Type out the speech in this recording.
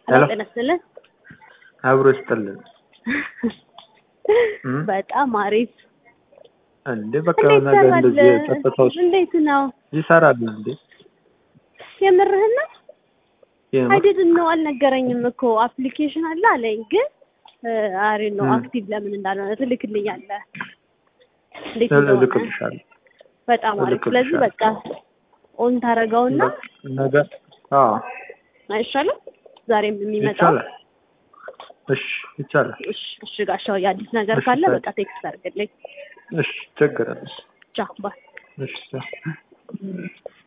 ሄሎ ጤና ይስጥልን። አብሮ ይስጥልን። እም? በጣም አሪፍ። እንዴ በቃ እንዴት ነገር ሰራለ? እንደዚህ ጸጥታው እንዴት ነው? ይሰራል እንዴ? የምርህን ነው? የምር? አይደል ነው አልነገረኝም እኮ አፕሊኬሽን አለ አለኝ፣ ግን አሪ ነው እም። አክቲቭ ለምን እንዳልሆነ ትልክልኛለህ። እንዴት እንደሆነ እልክልሻለሁ። በጣም አሪፍ። ስለዚህ እልክልሻለሁ። በቃ ኦን ታደርገውና ነገ አዎ አይሻልም? ዛሬም የሚመጣው ይቻላል። እሺ ይቻላል። እሺ፣ እሺ ጋሻው የአዲስ ነገር እሺ፣ ካለ ታይ- በቃ ቴክስት አድርግልኝ። እሺ ችግር የለም። ቻው ባይ እሺ